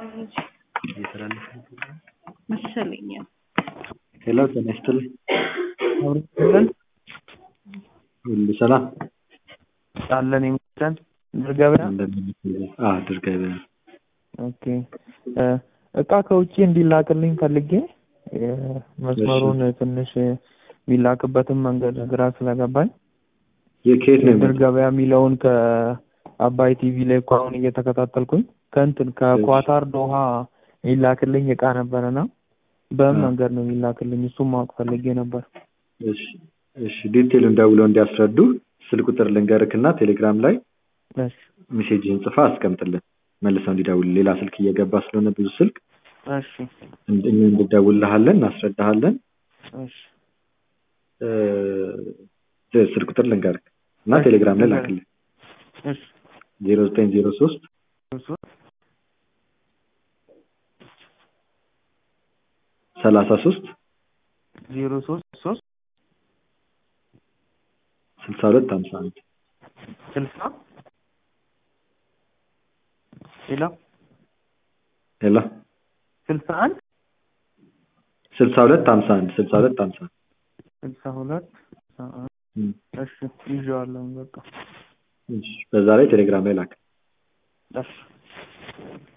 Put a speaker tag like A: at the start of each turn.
A: መሰለኝ።
B: ሄሎ ጤና ይስጥልኝ።
C: አውርተን
B: ሁሉ ሰላም
C: አለን ይመስገን። ድር ገበያ
B: አዎ ድር ገበያ
C: ኦኬ። እ እቃ ከውጭ እንዲላክልኝ ፈልጌ እ መስመሩን ትንሽ የሚላክበትን መንገድ ግራ ስለገባኝ
B: የ- ከየት ነው
C: ድር
B: የመጣው?
C: ገበያ የሚለውን ከአባይ ቲቪ ላይ እኮ አሁን እየተከታተልኩኝ ከእንትን ከኳታር ዶሃ የሚላክልኝ እቃ ነበረና በምን
B: አ።
C: መንገድ ነው የሚላክልኝ? እሱም ማወቅ ፈልጌ ነበር።
B: እሺ እሺ ዲቴሉን ደውለው እንዲያስረዱ ስልክ ቁጥር ልንገርክና ቴሌግራም ላይ
C: እሺ
B: ሜሴጅህን ጽፋ አስቀምጥልን መልሰው እንዲደውል ሌላ ስልክ እየገባ ስለሆነ ብዙ ስልክ
C: እሺ
B: እንድ- እኛ እንድደውልልሃለን እናስረዳሃለን
C: እሺ
B: እ ስልክ ቁጥር ልንገርክ እና
C: እሺ፣
B: ቴሌግራም ላይ
C: ንገረኝ።
B: ላክልን
C: እሺ
B: ዜሮ ዘጠኝ ዜሮ ሶስት
C: እሱ
B: ሰላሳ ሶስት
C: ዜሮ ሶስት ሶስት
B: ስልሳ ሁለት ሀምሳ አንድ
C: ስልሳ ሌላ
B: ሄሎ
C: ስልሳ አንድ
B: ስልሳ ሁለት ሀምሳ አንድ ስልሳ ሁለት ሀምሳ አንድ
C: ስልሳ ሁለት ስልሳ አንድ
B: እም፣
C: እሺ ይዤዋለሁ በቃ
B: እሺ በዛ ላይ ቴሌግራም ላይ ላክ
C: እሺ